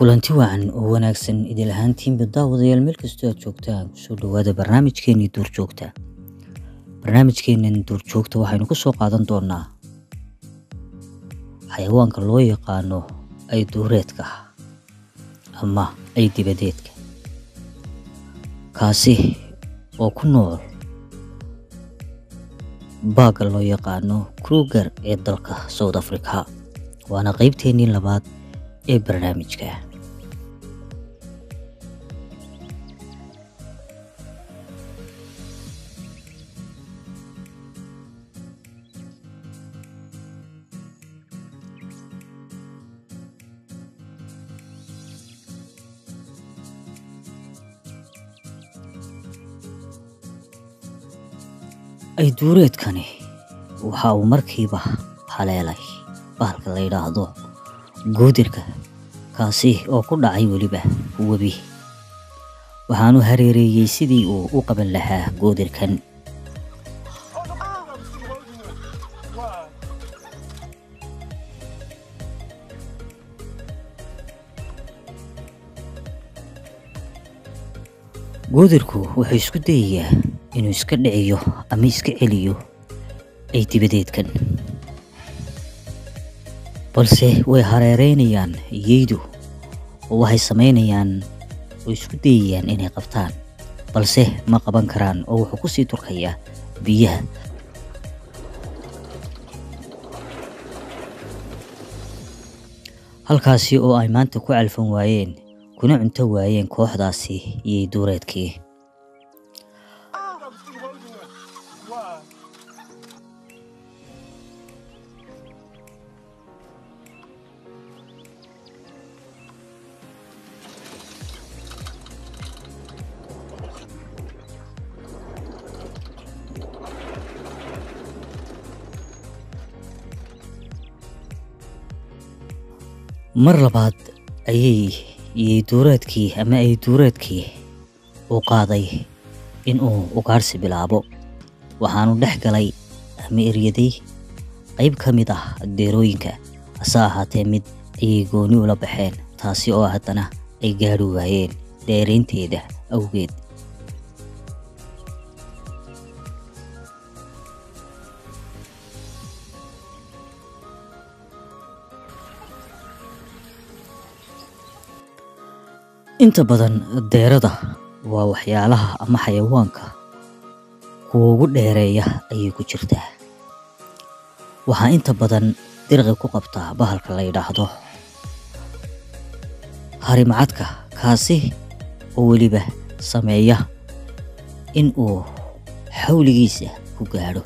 kulanti wacan oo wanaagsan idil ahaantiinba daawadayaal meel kastoo aad joogtaan kusoo dhawaada barnaamijkeenii duurjoogta barnaamijkeenan duurjoogta waxaynu ku soo qaadan doonaa xayawaanka loo yaqaano ay duureedka ama ay dibadeedka kaasi oo ku nool baagga loo yaqaano kruger ee dalka south africa waana qeybteennii labaad ee barnaamijka ay duureedkani waxa uu markiiba haleelay bahalka la yidhaahdo goodirka kaasi oo ku dhacay weliba webi waxaanu hareereeyey sidii uu u qaban lahaa goodirkan goodirku wuxuu isku dayayaa inuu iska dhiciyo ama iska celiyo ay dibadeedkan balse way hareereynayaan yeydu oo waxay samaynayaan oo isku dayayaan inay qabtaan balse ma qaban karaan oo wuxuu kusii turkayaa biyaha halkaasi oo ay maanta ku calfan waayeen kuna cunto waayeen kooxdaasi yey duureedkii mar labaad ayay yeyduureedkii ama ay duureedkii u qaaday inuu ugaarsi bilaabo waxaanu dhex galay ama eryaday qayb ka mid ah deerooyinka hase ahaatee mid ayay gooni ula baxeen taasi oo haddana ay gaadhi waayeen dheeraynteeda awgeed inta badan deerada waa waxyaalaha ama xayawaanka kuwa ugu dheereeya ayay ku jirtaa waxaa inta badan dirqi ku qabtaa bahalka la yidhaahdo harimacadka kaasi oo weliba sameeya in uu xawligiisa ku gaadho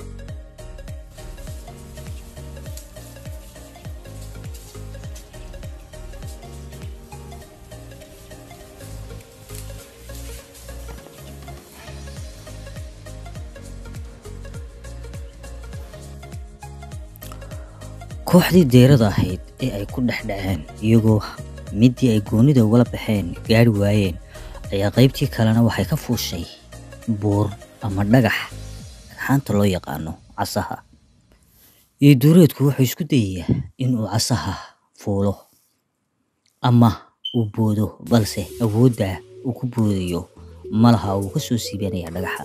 kooxdii deerada ahayd ee ay ku dhex dhaceen iyagoo middii ay goonida ugala baxeen gaari waayeen ayaa qaybtii kalena waxay ka fuushay buur ama dhagax dhagxaanta loo yaqaano casaha iyo duureedku wuxuu isku dayayaa inuu casaha fuulo ama uu boodo balse awoodda uu ku boodayo malaha uu ka soo siibanaya dhagaxa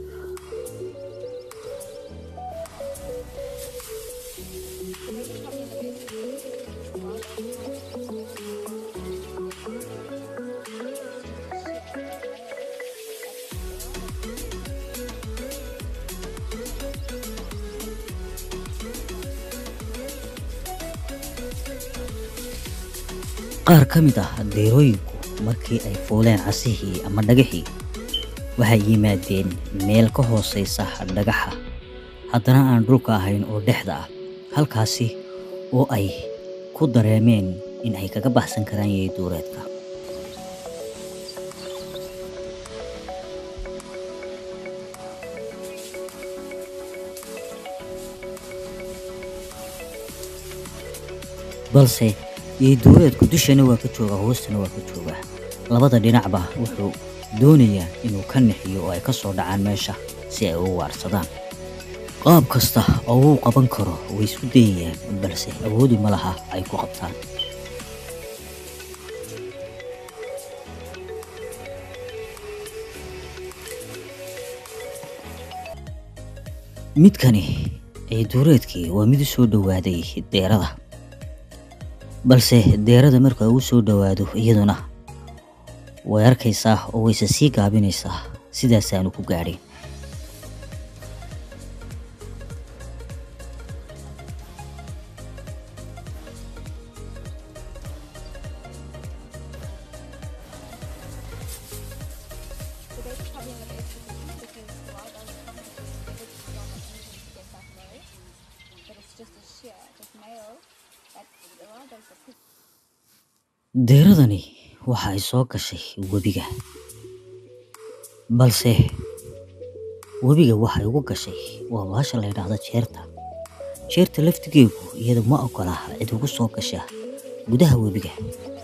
qaar ka mid ah deerooyinku markii ay fuuleen casihii ama dhagaxii waxay yimaadeen meel ka hoosaysa dhagaxa haddana aan dhulka ahayn oo dhexda ah halkaasi oo ay ku dareemeen in ay kaga baxsan karaan yey duureedka balse yey duureedku dushana waa ka joogaa hoostana waa ka joogaa labada dhinacba wuxuu doonayaa inuu ka nixiyo oo ay ka soo dhacaan meesha si ay ugu waarsadaan qaab kasta oo uu qaban karo way isku dayayaan balse awoodi ma laha ay ku qabtaan midkani ee duureedkii waa mid u soo dhowaaday deerada balse deerada marka uu soo dhowaado iyaduna way arkaysaa oo wayse sii gaabinaysaa sidaasaanu ku gaadhin So they just probably have extra cookies because the wild dogs come with this. They would just not easy to get back low. But it's just a shear, just male. That the wild dogs are pretty deeradani waxa ay soo gashay webiga balse webiga waxay ugu gashay waa baasha la yidhaahdo jeerta jeerta laftigeegu iyada ma ogola cid ugu soo gasha gudaha webiga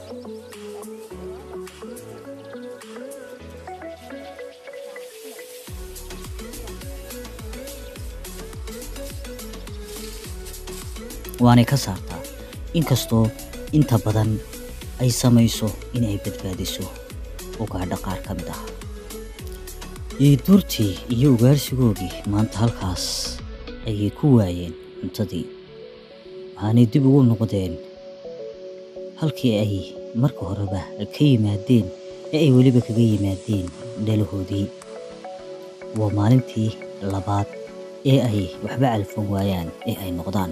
waanay ka saartaa inkastoo inta badan ay samayso inay badbaadiso ugaadha qaar ka mid ah yeyduurtii iyo ugaarsigoogii maanta halkaas ayay ku waayeen cuntadii waxaanay dib ugu noqdeen halkii ay marka horeba ka yimaadeen ee ay weliba kaga yimaadeen dhalahoodii waa maalintii labaad ee ay waxba calfan waayaan ee ay noqdaan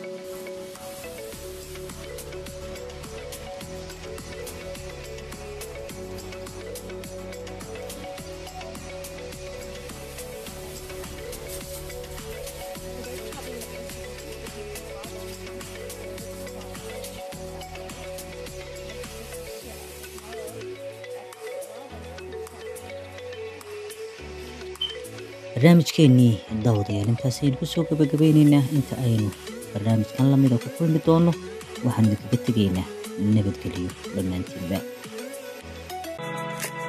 barnaamijkeennii daawadayaal intaas aynu kusoo gabagabeyneynaa inta aynu barnaamijkan lamida ku kulmi doono waxaan idinkaga tegaynaa nabadgeliyo dhammaantiinba